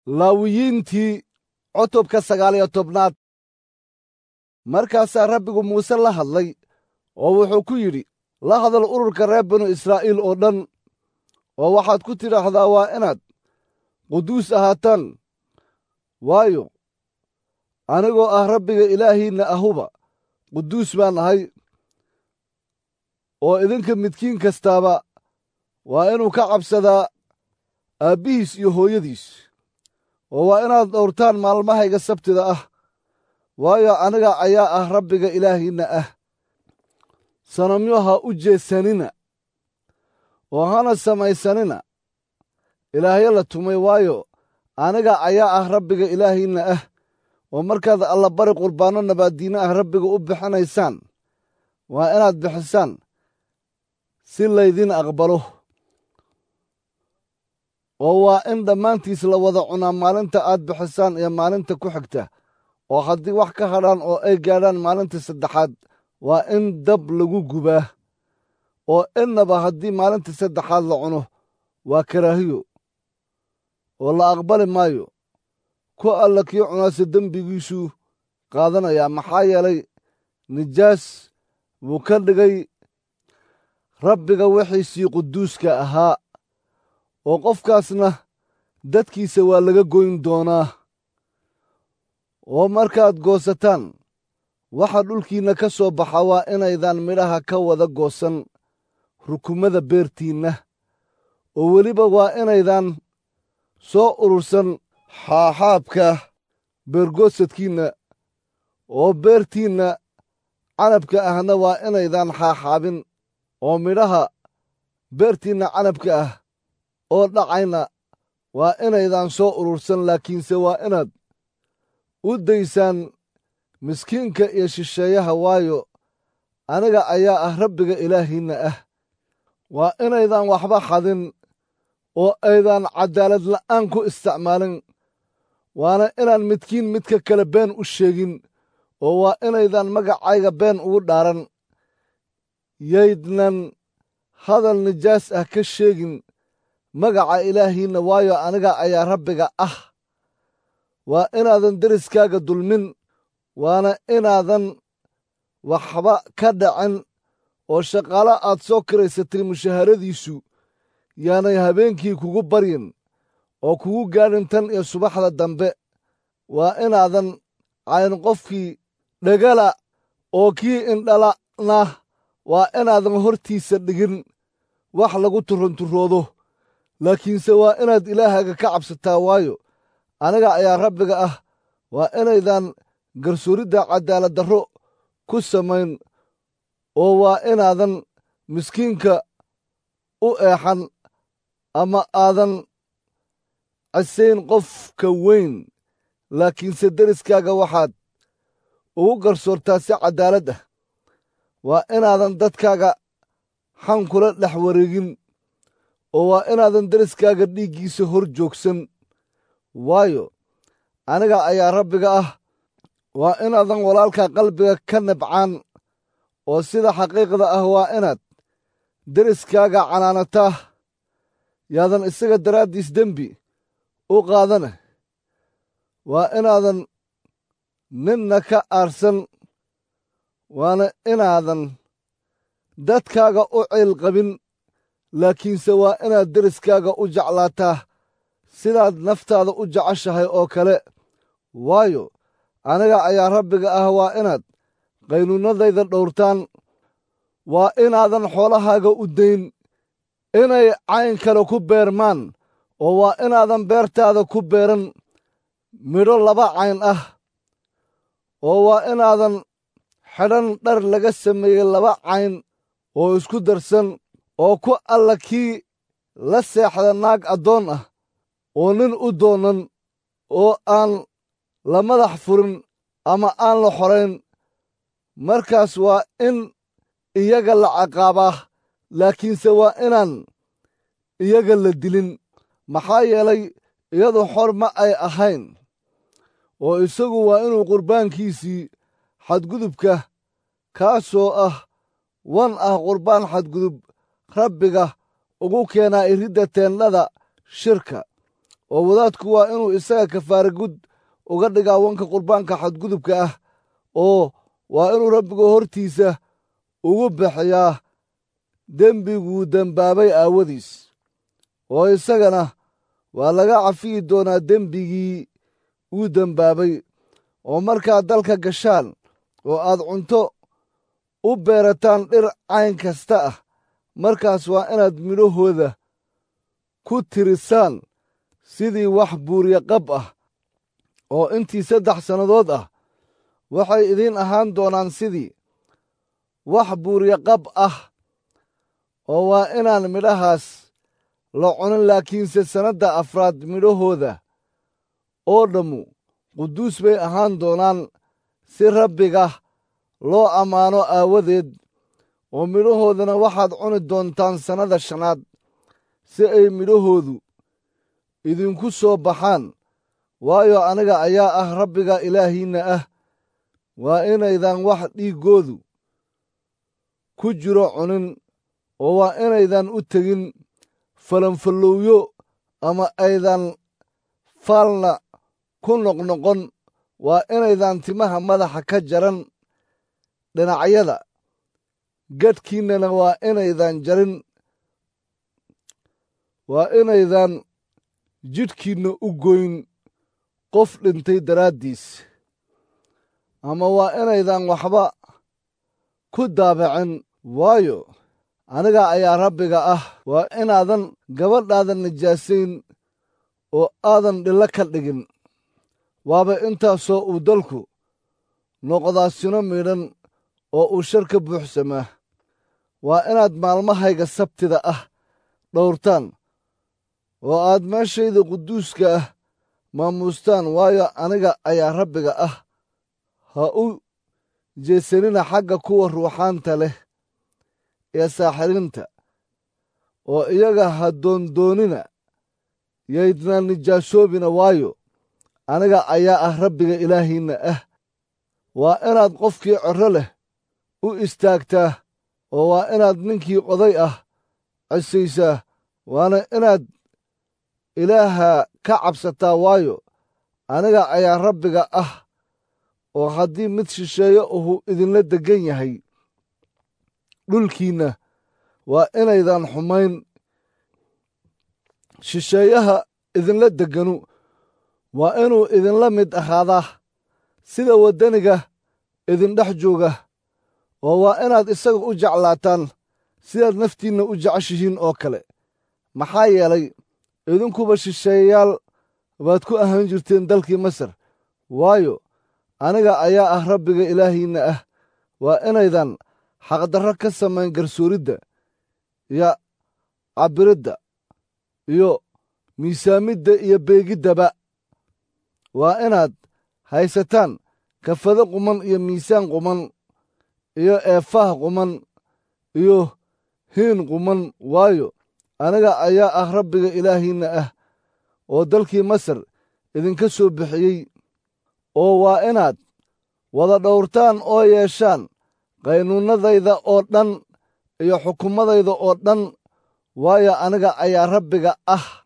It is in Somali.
laawiyiintii cutubka sagaaliyo tobnaad markaasaa rabbigu muuse la hadlay oo wuxuu ku yidhi la hadal ururka reer binu israa'iil oo dhan oo waxaad ku tidhaahdaa waa inaad quduus ahaataan waayo anigoo ah rabbiga ilaahiinna ahuba quduus baan ahay oo idinka midkiin kastaaba waa inuu ka cabsadaa aabbihiis iyo hooyadiis oo waa inaad dhowrtaan maalmahayga sabtida ah waayo aniga ayaa ah rabbiga ilaahiinna ah sanamyo ha u jeesanina oo hana samaysanina ilaahyo la tumay waayo aniga ayaa ah rabbiga ilaahiinna ah oo markaad allabari qurbaanno nabaaddiinno ah rabbiga u bixinaysaan waa inaad bixisaan si laydin aqbalo oo waa in dhammaantiis la wada cunaa maalinta aad bixisaan iyo maalinta ku xigta oo haddii wax ka hadhaan oo ay gaadhaan maalinta saddexaad waa in dab lagu gubaa oo innaba haddii maalinta saddexaad la cuno waa karaahiyo oo la aqbali maayo ku alla kii cunaase dembigiisuu qaadanayaa maxaa yeelay nijaas buu ka dhigay rabbiga wixiisii quduuska ahaa oo qofkaasna dadkiisa waa laga goyn doonaa oo markaad goosataan waxa dhulkiinna ka soo baxa waa inaydaan midhaha ka wada goosan rukumada beertiinna oo weliba waa inaydaan soo urursan xaaxaabka beergoosadkiinna oo beertiinna canabka ahna waa inaydaan xaaxaabin oo midhaha beertiinna canabka ah oo dhacayna waa inaydaan soo urursan laakiinse waa inaad u daysaan miskiinka iyo shisheeyaha waayo aniga ayaa ah rabbiga ilaahiinna ah waa inaydaan waxba xadin oo aydaan caddaalad la'aan ku isticmaalin waana inaan midkiin midka kale been u sheegin oo waa inaydaan magacayga been ugu dhaaran yaydnan hadal nijaas ah ka sheegin magaca ilaahiinna waayo aniga ayaa rabbiga ah waa inaadan deriskaaga dulmin waana inaadan waxba ka dhacin oo shaqaalo aad soo kiraysatay mushaharadiisu yaanay habeenkii kugu baryin oo kugu gaadhin tan iyo subaxda dambe waa inaadan cayn qofkii dhegala oo kii indhalana waa inaadan hortiisa dhigin wax lagu turunturoodo laakiinse waa inaad ilaahaaga ka cabsataa waayo aniga ayaa rabbiga ah waa inaydaan garsooridda cadaaladdarro ku samayn oo waa inaadan miskiinka u eexan ama aadan cisayn qofka weyn laakiinse deriskaaga waxaad ugu garsoortaa si caddaalad ah waa inaadan dadkaaga xan kula dhex wareegin oo waa inaadan deriskaaga dhiiggiisa hor joogsan waayo aniga ayaa rabbiga ah waa inaadan walaalka qalbiga ka nabcaan oo sida xaqiiqda ah waa inaad deriskaaga canaanataa yaadan isaga daraaddiis dembi u qaadana waa inaadan ninna ka aarsan waana inaadan dadkaaga u ciil qabin laakiinse waa inaad deriskaaga u jeclaataa sidaad naftaada u jeceshahay oo kale waayo aniga ayaa rabbiga ah waa inaad qaynuunnadayda dhowrtaan waa inaadan xoolahaaga u dayn inay cayn kale ku beermaan oo waa inaadan beertaada ku beeran midho laba cayn ah oo waa inaadan xidhan dhar laga sameeyey laba cayn oo isku darsan oo ku alla kii la seexda naag addoon ah oo nin u doonan oo aan la madax furin ama aan la xorayn markaas waa in iyaga la caqaabaa laakiinse waa inaan iyaga la dilin maxaa yeelay iyadu xor ma ay ahayn oo isagu waa inuu qurbaankiisii xadgudubka kaasoo ah wan ah qurbaan xadgudub rabbiga ugu keenaa iridda teendhada shirka oo wadaadku waa inuu isaga kafaara gud uga dhigaa wanka qurbaanka xadgudubka ah oo waa inuu rabbiga hortiisa ugu bixiyaa dembiguu dembaabay aawadiis oo isagana waa laga cafiyi doonaa dembigii uu dembaabay oo markaad dalka gashaan oo aad cunto u beerataan dhir cayn kasta ah markaas waa inaad midhahooda ku tirisaan sidii wax buurya qab ah oo intii saddex sannadood ah waxay idiin ahaan doonaan sidii wax buurya qab ah oo waa inaan midhahaas la cunin laakiinse sannadda afraad midhahooda oo dhammu quduus bay ahaan doonaan si rabbiga loo ammaano aawadeed oo midhahoodana waxaad cuni doontaan sannada shanaad si ay midhahoodu idinku soo baxaan waayo aniga ayaa ah rabbiga ilaahiinna ah waa inaydan wax dhiiggoodu ku jiro cunin oo waa inaydan u tegin falanfallowyo ama aydan faalna ku noqnoqon waa inaydan timaha madaxa ka jaran dhinacyada gadhkiinnana waa inaydan jarin waa inaydan jidhkiinna u goyn qof dhintay daraaddiis ama waa inaydan waxba ku daabacin waayo aniga ayaa rabbiga ah waa inaadan gabadhaadan nijaasayn oo aadan dhillo ka dhigin waaba intaasoo uu dalku noqdaa sino midhan oo uu shar ka buuxsamaa waa inaad maalmahayga sabtida ah dhowrtaan oo aad meeshayda quduuska ah maamuustaan waayo aniga ayaa rabbiga ah ha u jeesanina xagga kuwa ruuxaanta leh ee saaxiriinta oo iyaga ha doondoonina yaydna nijaasoobina waayo aniga ayaa ah rabbiga ilaahiinna ah waa inaad qofkii corro leh u istaagtaa oo waa inaad ninkii oday ah cisaysaa waana inaad ilaaha ka cabsataa waayo aniga ayaa rabbiga ah oo haddii mid shisheeye uhu idinla deggan yahay dhulkiinna waa inaydan xumayn shisheeyaha idinla degganu waa inuu idinla mid ahaadaa sida waddaniga idindhex jooga oo waa inaad isaga u jeclaataan sidaad naftiinna u jeceshihiin oo kale maxaa yeelay idinkuba shisheeyayaal baad ku ahaan jirteen dalkii masar waayo aniga ayaa ah rabbiga ilaahiinna ah waa inaydan xaqdarro ka samayn garsooridda iyo cabbiridda iyo miisaamidda iyo beegiddaba waa inaad haysataan kafado quman iyo miisaan quman iyo eefaah quman iyo hiin quman waayo aniga ayaa ah rabbiga ilaahiinna ah oo dalkii masar idinka soo bixiyey oo waa inaad wada dhowrtaan oo yeeshaan qaynuunnadayda oo dhan iyo xukumadayda oo dhan waayo aniga ayaa rabbiga ah